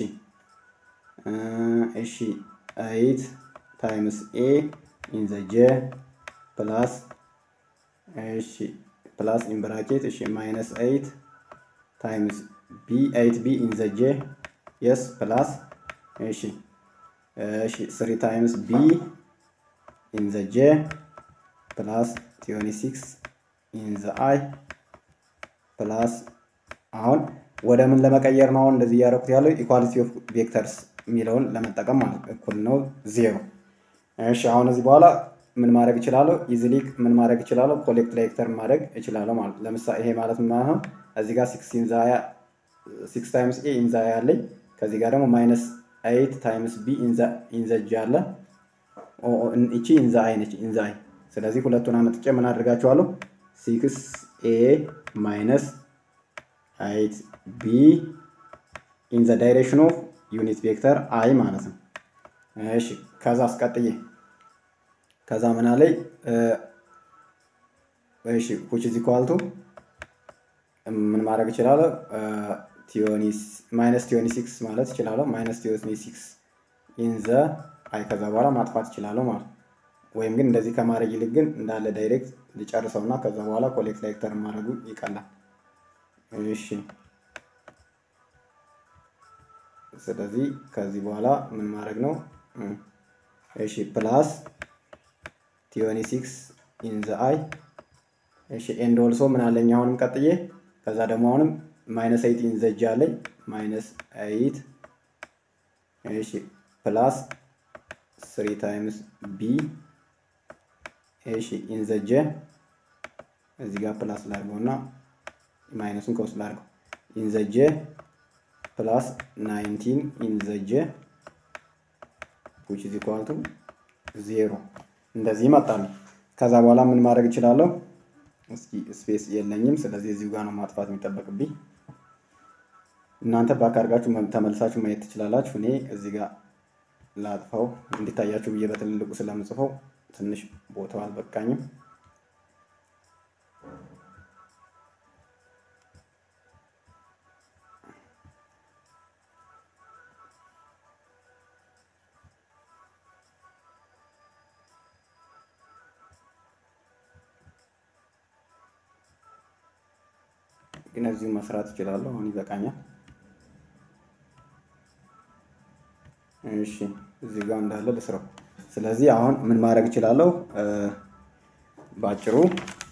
እሺ ኤይት ታይምስ ኤ ኢን ዘ ጄ ፕላስ እሺ ፕላስ ኢን ብራኬት እሺ ማይነስ ኤይት ታይምስ ቢ ኤይት ቢ ኢን ዘ ጄ የስ ፕላስ እሺ እሺ ስሪ ታይምስ ቢ ኢን ዘ ጄ ፕላስ ቲዮኒ ሲክስ ኢን ዘ አይ ፕላስ አሁን ወደ ምን ለመቀየር ነው? አሁን እንደዚህ እያደረኩት ያለው ኢኳሊቲ ኦፍ ቬክተርስ የሚለውን ለመጠቀም ማለት እኩል ነው ዜሮ። እሺ አሁን እዚህ በኋላ ምን ማድረግ እችላለሁ? ኢዚሊ ምን ማድረግ እችላለሁ? ኮሌክት ላይክተር ማድረግ እችላለሁ ማለት ለምሳሌ ይሄ ማለት ምን ማለት ነው? እዚህ ጋር ሲክስ ኢንዛያ ሲክስ ታይምስ ኤ ኢንዛያ አለኝ። ከዚህ ጋር ደግሞ ማይነስ ኤይት ታይምስ ቢ ኢንዘጅ አለ። እቺ ኢንዛ አይ ነች ኢንዛ አይ። ስለዚህ ሁለቱን አመጥጬ ምን አድርጋቸዋለሁ? ሲክስ ኤ ማይነስ ኤይት ቢ ኢን ዘ ዳይሬክሽን ኦፍ ዩኒት ቬክተር አይ ማለት ነው። እሺ ከዛ አስቀጥዬ ከዛ ምን አለኝ? እሺ ዊች ኢዝ ኢኳል ቱ ምን ማድረግ እችላለሁ? ቲዮኒስ ማይነስ ቲዮኒ ሲክስ ማለት እችላለሁ። ማይነስ ቲዮኒ ሲክስ ኢን ዘ አይ ከዛ በኋላ ማጥፋት እችላለሁ ማለት ወይም ግን እንደዚህ ከማድረግ ይልቅ ግን እንዳለ ዳይሬክት ልጨርሰውና ከዛ በኋላ ኮሌክት ላይክተር ማድረጉ ይቀላል። እሺ ስለዚህ ከዚህ በኋላ ምን ማድረግ ነው? እሺ ፕላስ ቲዮኒ ሲክስ ኢን ዘ አይ እሺ ኤንድ ኦልሶ ምን አለኝ አሁንም ቀጥዬ ከዛ ደግሞ አሁንም ማይነስ ኤይት ኢን ዘ ጂ አለኝ ማይነስ ኤይት እሺ ፕላስ ስሪ ታይምስ ቢ እሺ ኢን ዘ ጄ እዚህ ጋር ፕላስ ላድርገው እና ማይነሱን ከውስጥ ላድርገው ኢን ዘ ጄ ፕላስ ናይንቲን ኢን ዘ ጄ ዊች ኢዝ ኢኳል ቱ ዜሮ እንደዚህ ይመጣሉ። ከዛ በኋላ ምን ማድረግ እችላለሁ? እስኪ ስፔስ የለኝም። ስለዚህ እዚሁ ጋር ነው ማጥፋት የሚጠበቅብኝ። እናንተ ባክ አድርጋችሁ ተመልሳችሁ ማየት ትችላላችሁ። እኔ እዚህ ጋር ላጥፋው እንዲታያችሁ ብዬ በትልልቁ ስለምጽፈው ትንሽ ቦታው አልበቃኝም። ግን እዚሁ መስራት እችላለሁ። አሁን ይበቃኛል። እሺ እዚህ ጋር እንዳለ ልስራው። ስለዚህ አሁን ምን ማድረግ እችላለሁ? ባጭሩ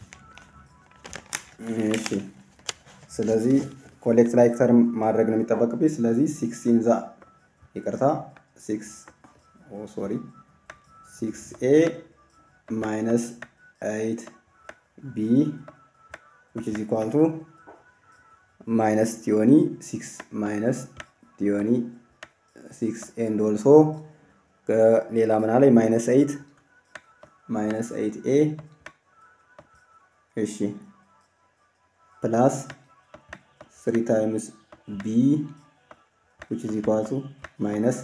እሺ፣ ስለዚህ ኮሌክት ላይክተር ማድረግ ነው የሚጠበቅብኝ። ስለዚህ ሲክስ ኢንዛ ይቅርታ፣ ሲክስ ኦ ሶሪ፣ ሲክስ ኤ ማይነስ ኤይት ቢ ዊች ኢዝ ኢኳል ቱ ማይነስ ቲዮኒ ሲክስ ማይነስ ቲዮኒ ሲክስ ኤንድ ኦልሶ ሌላ ምን አለ ማይነስ ኤይት ማይነስ ኤይት ኤ እሺ ፕላስ ስሪ ታይምስ ቢ ዊች ኢዝ ኢኳል ቱ ማይነስ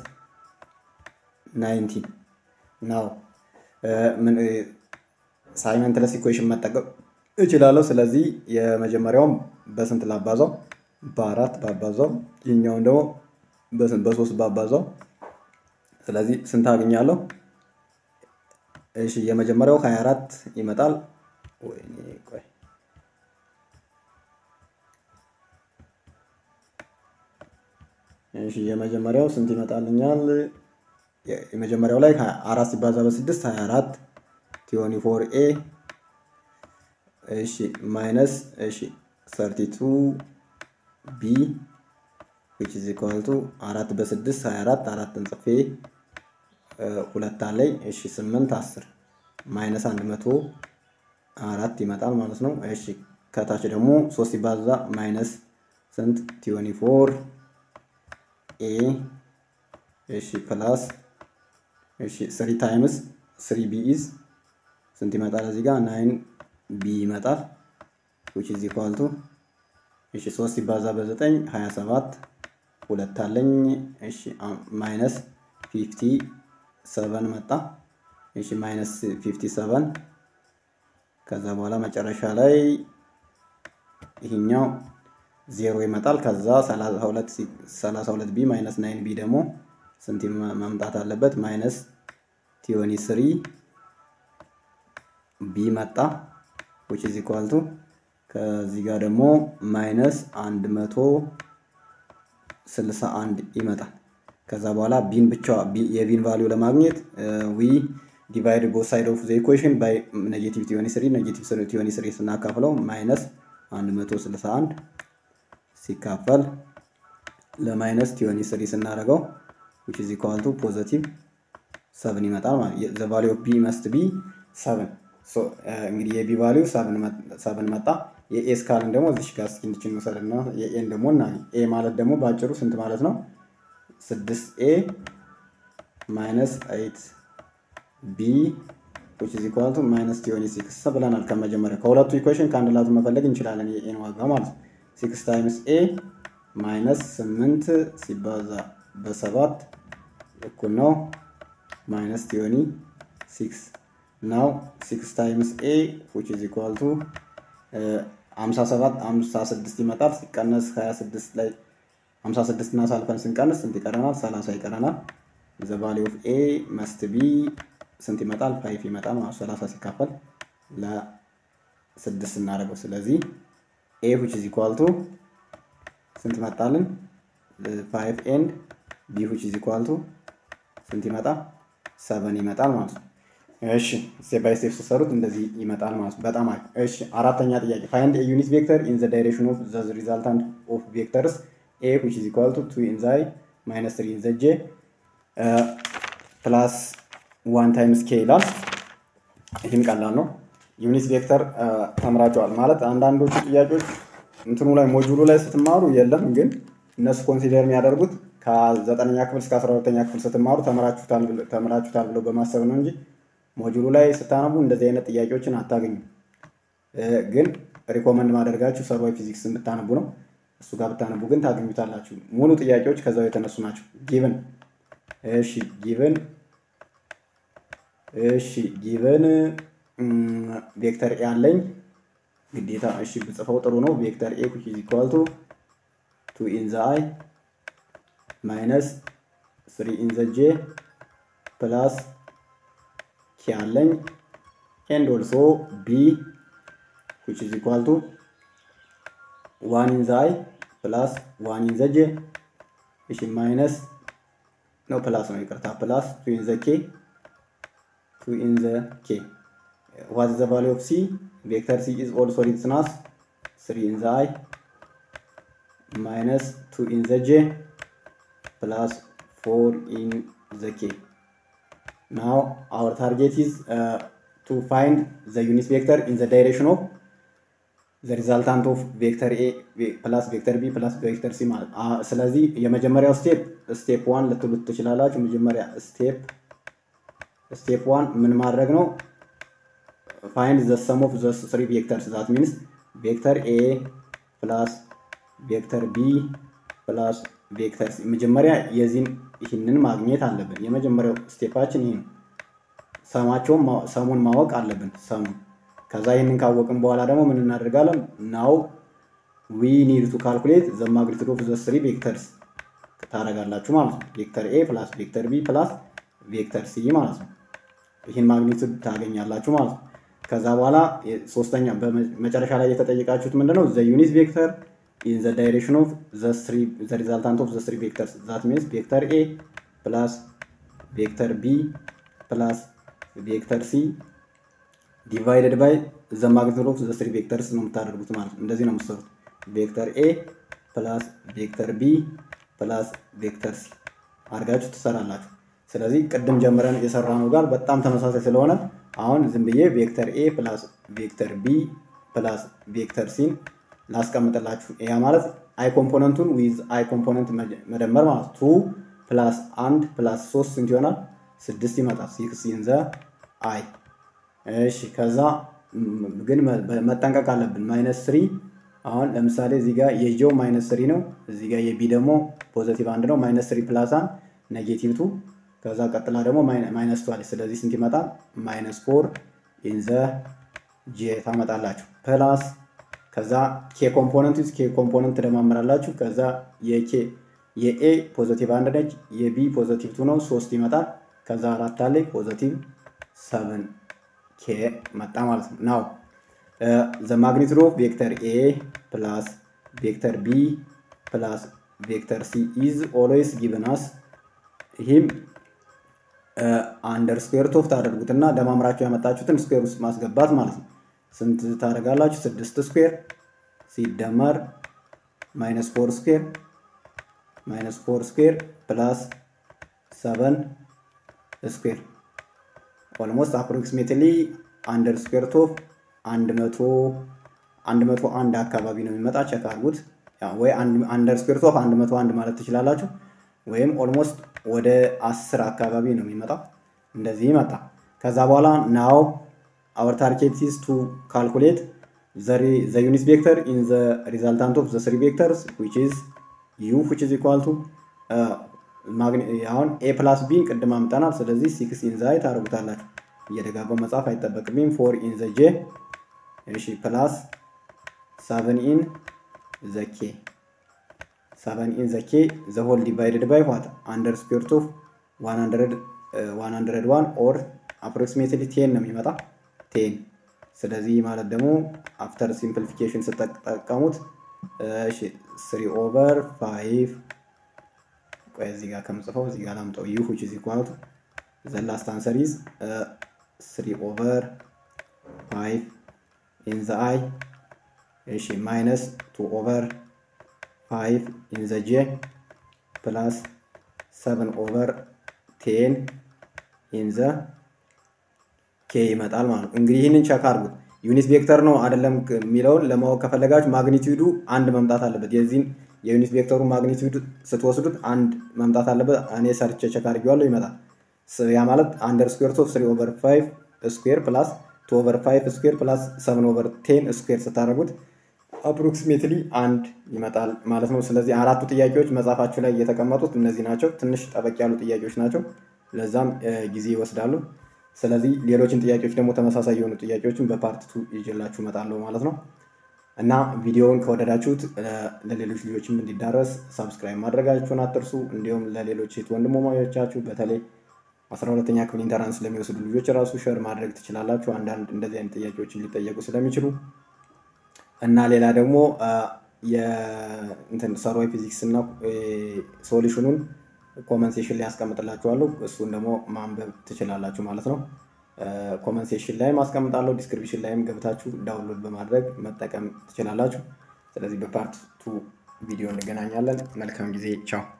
ናይንቲን ናው ምን ሳይመንትለስ ኢኩዌሽን መጠቀም እችላለሁ። ስለዚህ የመጀመሪያውም በስንት ላባዛው? በአራት ባባዛው። ይህኛውን ደግሞ በሶስት ባባዛው። ስለዚህ ስንት አገኛለሁ? እሺ የመጀመሪያው 24 ይመጣል። ወይኔ ቆይ እሺ የመጀመሪያው ስንት ይመጣልኛል? የመጀመሪያው ላይ አራት ሲባዛ በስድስት 24 ቲዮኒ ፎር ኤ እሺ ማይነስ እሺ 32 ቢ which is equal to አራት በስድስት 24 አራትን ጽፌ ሁለት አለኝ። እሺ ስምንት አስር ማይነስ አንድ መቶ አራት ይመጣል ማለት ነው። እሺ ከታች ደግሞ ሶስት ሲባዛ ማይነስ ስንት ቲዮኒ ፎር ኤ እሺ ፕላስ እሺ ስሪ ታይምስ ስሪ ቢ ኢዝ ስንት ይመጣል? እዚህ ጋር ናይን ቢ ይመጣል which is equal to እሺ ሶስት ሲባዛ በዘጠኝ ሀያ ሰባት ሁለት አለኝ። እሺ ማይነስ ፊፍቲ ሰቨን መጣ። እሺ ማይነስ ፊፍቲ ሰቨን ከዛ በኋላ መጨረሻ ላይ ይሄኛው ዜሮ ይመጣል። ከዛ 32 ቢ ማይነስ ናይን ቢ ደግሞ ስንት መምጣት አለበት? ማይነስ ቲዮኒ ስሪ ቢ መጣ which is equal to ከዚህ ጋር ደግሞ ማይነስ አንድ መቶ ስልሳ አንድ ይመጣል። ከዛ በኋላ ቢን ብቻ የቢን ቫሊዩ ለማግኘት ዊ ዲቫይድ ቦት ሳይድ ኦፍ ዘ ኢኩዌሽን ባይ ኔጌቲቭ ቲዮኒ ስሪ ኔጌቲቭ ቲዮኒ ስሪ ስናካፍለው ማይነስ 161 ሲካፈል ለማይነስ ቲዮኒ ስሪ ስናደርገው which is equal to ፖዘቲቭ ሰብን ይመጣል ማለት ዘ ቫሊዩ ኦፍ ቢ መስት ቢ ሰብን እንግዲህ የቢ ቫሊዩ ሰብን መጣ። የኤ ስካልን ደግሞ እዚሽ ጋር እስኪ እንድችን እንውሰድና የኤን ደግሞ እና ኤ ማለት ደግሞ በአጭሩ ስንት ማለት ነው? ስድስት ኤ ማይነስ ኤይት ቢ which is equal to ማይነስ ቲዮኒ ሲክስ ብለናል። ከመጀመሪያ ከሁለቱ ኢኩዌሽን ከአንድ ላቱ መፈለግ እንችላለን የኤን ዋጋ ማለት ነው። ሲክስ ታይምስ ኤ ማይነስ ስምንት ሲባዛ በሰባት እኩል ነው ማይነስ ቲዮኒ ሲክስ ናው ሲክስ ታይምስ ኤ which is equal to ሀምሳ ሰባት ሀምሳ ስድስት ይመጣል ሲቀነስ ሀያ ስድስት ላይ ሀምሳ ስድስት እና ሳልፈን ስንቀንስ ስንት ይቀረናል? ሰላሳ ይቀረናል። ዘ ቫሊዩ ኦፍ ኤ መስት ቢ ስንት ይመጣል? ፋይፍ ይመጣል ማለት ሰላሳ ሲካፈል ለስድስት እናደርገው። ስለዚህ ኤ which is equal to ስንት መጣልን? ፋይቭ ኤንድ ቢ which is equal to ስንት ይመጣል? ሰቨን ይመጣል ማለት ነው። እሺ ስቴፕ ባይ ስቴፕ ስትሰሩት እንደዚህ ይመጣል ማለት ነው። በጣም አሪፍ። እሺ አራተኛ ጥያቄ ፋይንድ ኤ ዩኒት ቬክተር ኢን ዘ ዳይሬክሽን ኦፍ ዘ ሪዛልታንት ኦፍ ቬክተርስ ኤ which is equal to 2 in the i minus 3 in the j ፕላስ ዋን ታይምስ ኬ ይላል። ይህም ቀላል ነው። ዩኒት ቬክተር ተምራቸዋል ማለት አንዳንዶቹ ጥያቄዎች እንትኑ ላይ ሞጁሉ ላይ ስትማሩ የለም፣ ግን እነሱ ኮንሲደር የሚያደርጉት ከዘጠነኛ ክፍል እስከ አስራ ሁለተኛ ክፍል ስትማሩ ተምራችሁታል ብለው በማሰብ ነው እንጂ ሞጁሉ ላይ ስታነቡ እንደዚህ አይነት ጥያቄዎችን አታገኙም። ግን ሪኮመንድ ማደርጋችሁ ሰርቫይ ፊዚክስ ብታነቡ ነው። እሱ ጋር ብታነቡ ግን ታገኙታላችሁ። ሙሉ ጥያቄዎች ከዛው የተነሱ ናቸው። ጊቭን እሺ፣ ጊቭን እሺ፣ ጊቭን ቬክተር ኤ አለኝ ግዴታ። እሺ ብጽፈው ጥሩ ነው። ቬክተር ኤ which is equal to 2 in the i ማይነስ 3 in the j ፕላስ ኬ አለኝ ኤንድ ኦልሶ ቢ which is equal to 1 in the i ፕላስ 1 in the j እሺ ማይነስ ነው ፕላስ ነው ይቅርታ ፕላስ 2 in the k 2 in the k what is the value of c vector c is also written as 3 in the i minus 2 in the j plus 4 in the k now our target is uh, to find the unit vector in the direction of the resultant of vector a plus vector b plus vector c ማለት ስለዚህ የመጀመሪያው ስቴፕ ስቴፕ ዋን ልትሉት ትችላላችሁ። መጀመሪያ ስቴፕ ስቴፕ ዋን ምን ማድረግ ነው? ፋይንድ ዘ ሰም ኦፍ ዘ ስሪ ቬክተርስ ዛት ሚንስ ቬክተር ኤ ፕላስ ቬክተር ቢ ፕላስ ቬክተር ሲ መጀመሪያ የዚህን ይህንን ማግኘት አለብን። የመጀመሪያው ስቴፓችን ይህ ነው። ሰማቸውን ሰሙን ማወቅ አለብን። ሰሙን ከዛ ይህንን ካወቅን በኋላ ደግሞ ምን እናደርጋለን? ናው ዊ ኒድ ቱ ካልኩሌት ዘ ማግኒቱድ ኦፍ ዘ ስሪ ቬክተርስ ታደርጋላችሁ ማለት ነው። ቬክተር ኤ ፕላስ ቬክተር ቢ ፕላስ ቬክተር ሲ ማለት ነው። ይህን ማግኒቱድ ታገኛላችሁ ማለት ነው። ከዛ በኋላ ሶስተኛ በመጨረሻ ላይ የተጠየቃችሁት ምንድነው? ዘ ዩኒት ቬክተር ኢን ዘ ዳይሬክሽን ኦፍ ዘ ሪዛልታንት ኦፍ ዘ ስሪ ቬክተርስ ዛት ሚንስ ቬክተር ኤ ፕላስ ቬክተር ቢ ፕላስ ቬክተር ሲ ዲቫይደድ ባይ ዘ ማግኒቱድ ኦፍ ዘ ስሪ ቬክተርስ ነው የምታደርጉት ማለት ነው። እንደዚህ ነው የምትሰሩት። ቬክተር ኤ ፕላስ ቬክተር ቢ ፕላስ ቬክተር ሲ አድርጋችሁ ትሰራላችሁ። ስለዚህ ቅድም ጀምረን የሰራነው ጋር በጣም ተመሳሳይ ስለሆነ አሁን ዝም ብዬ ቬክተር ኤ ፕላስ ቬክተር ቢ ፕላስ ቬክተር ሲን ላስቀምጥላችሁ። ያ ማለት አይ ኮምፖነንቱን ዊዝ አይ ኮምፖነንት መደመር ማለት ቱ ፕላስ አንድ ፕላስ ሶስት ስንት ይሆናል? ስድስት ይመጣል። ሲክስ ኢን ዘ አይ። እሺ ከዛ ግን መጠንቀቅ አለብን። ማይነስ ስሪ አሁን ለምሳሌ እዚህ ጋር የጆ ማይነስ ስሪ ነው። እዚህ ጋር የቢ ደግሞ ፖዘቲቭ አንድ ነው። ማይነስ ስሪ ፕላስ አንድ ኔጌቲቭ ቱ ከዛ ቀጥላ ደግሞ ማይነስ ቱ አለች። ስለዚህ ስንት ይመጣል? ማይነስ ፎር ኢን ዘ ጄ ታመጣላችሁ። ፕላስ ከዛ ኬ ኮምፖነንት ኬ ኮምፖነንት ትደማምራላችሁ። ከዛ የኬ የኤ ፖዘቲቭ አንድ ነች። የቢ ፖዘቲቭ ቱ ነው፣ ሶስት ይመጣል። ከዛ አራት አለ ፖዘቲቭ ሰቨን ኬ መጣ ማለት ነው። ናው ዘ ማግኒቱድ ኦፍ ቬክተር ኤ ፕላስ ቬክተር ቢ ፕላስ ቬክተር ሲ ኢዝ ኦልዌይስ ጊቭን አስ ይህም አንደር ስኩዌር ኦፍ ታደርጉትና ደማምራችሁ ያመጣችሁትን ስኩዌር ውስጥ ማስገባት ማለት ነው። ስንት ታደርጋላችሁ? ስድስት ስኩዌር ሲደመር ማይነስ ፎር ስኩዌር ማይነስ ፎር ስኩዌር ፕላስ ሰቨን ስኩዌር ኦልሞስት አፕሮክሲሜትሊ አንደር ስኩዌር ኦፍ አንድ መቶ አንድ መቶ አንድ አካባቢ ነው የሚመጣ። ቸክ አድርጉት። ወይ አንደር ስኩዌር ኦፍ አንድ መቶ አንድ ማለት ትችላላችሁ ወይም ኦልሞስት ወደ አስር አካባቢ ነው የሚመጣው። እንደዚህ ይመጣ። ከዛ በኋላ ናው አወር ታርጌት ኢዝ ቱ ካልኩሌት ዘ ዩኒት ቬክተር ኢን ዘ ሪዛልታንት ኦፍ ዘ ስሪ ቬክተርስ ዊች ኢዝ ዩ ዊች ኢዝ ኢኳል ቱ አሁን ኤ ፕላስ ቢን ቅድም አምጠናል። ስለዚህ ሲክስ ኢን ዘ አይ ታደርጉታላችሁ። እየደጋገው መጻፍ አይጠበቅብኝም። ፎር ኢን ዘ ጄ እሺ፣ ፕላስ ሰቨን ኢን ዘ ኬ ሰቨን ኢን ዘ ኬ ዘ ሆል ዲቫይድድ ባይ ዋት አንደር ስኩዌር ኦፍ ዋን ሀንድረድ ዋን ኦር አፕሮክሲሜትሊ ቴን ነው የሚመጣ ቴን። ስለዚህ ማለት ደግሞ አፍተር ሲምፕሊፊኬሽን ስትጠቀሙት ስሪ ኦቨር ፋይቭ ቆይ እዚህ ጋር ከምጽፈው እዚህ ጋር ላምጠው ዩ ዊች ኢዝ ኢኳል ቱ ዘ ላስት አንሰር ኢዝ ስሪ ኦቨር ፋይቭ ኢን ዘ አይ እሺ ማይነስ ቱ ኦቨር ፋይቭ ኢን ዘ ጄ ፕላስ ሰቨን ኦቨር ቴን ኢን ዘ ኬ ይመጣል ማለት ነው። እንግዲህ ይህንን ቸክ አድርጉት። ዩኒት ቬክተር ነው አይደለም የሚለውን ለማወቅ ከፈለጋችሁ ማግኒቲዩዱ አንድ መምጣት አለበት። የዚህን የዩኒት ቬክተሩ ማግኒቲዩድ ስትወስዱት አንድ መምጣት አለበት። እኔ ሰርቼ ቸክ አድርጌዋለሁ፣ ይመጣል። ያ ማለት አንደር ስኩዌር ኦፍ ስሪ ኦቨር ፋይቭ ስኩዌር ፕላስ ቱ ኦቨር ፋይቭ ስኩዌር ፕላስ ሰቨን ኦቨር ቴን ስኩዌር ስታደርጉት አፕሮክሲሜትሊ አንድ ይመጣል ማለት ነው። ስለዚህ አራቱ ጥያቄዎች መጽሐፋችሁ ላይ የተቀመጡት እነዚህ ናቸው። ትንሽ ጠበቅ ያሉ ጥያቄዎች ናቸው። ለዛም ጊዜ ይወስዳሉ። ስለዚህ ሌሎችን ጥያቄዎች ደግሞ ተመሳሳይ የሆኑ ጥያቄዎችን በፓርት ቱ ይዤላችሁ እመጣለሁ ማለት ነው እና ቪዲዮውን ከወደዳችሁት ለሌሎች ልጆችም እንዲዳረስ ሳብስክራይብ ማድረጋችሁን አትርሱ። እንዲሁም ለሌሎች ሴት ወንድሞቻችሁ በተለይ አስራ ሁለተኛ ክፍል ኢንተራንስ ለሚወስዱ ልጆች ራሱ ሸር ማድረግ ትችላላችሁ። አንዳንድ እንደዚህ አይነት ጥያቄዎችን ሊጠየቁ ስለሚችሉ እና ሌላ ደግሞ ሰሯዊ ፊዚክስ እና ሶሉሽኑን ኮመንት ሴሽን ላይ ያስቀምጥላችኋለሁ። እሱን ደግሞ ማንበብ ትችላላችሁ ማለት ነው። ኮመንት ሴሽን ላይም አስቀምጣለሁ። ዲስክሪፕሽን ላይም ገብታችሁ ዳውንሎድ በማድረግ መጠቀም ትችላላችሁ። ስለዚህ በፓርት ቱ ቪዲዮ እንገናኛለን። መልካም ጊዜ። ቻው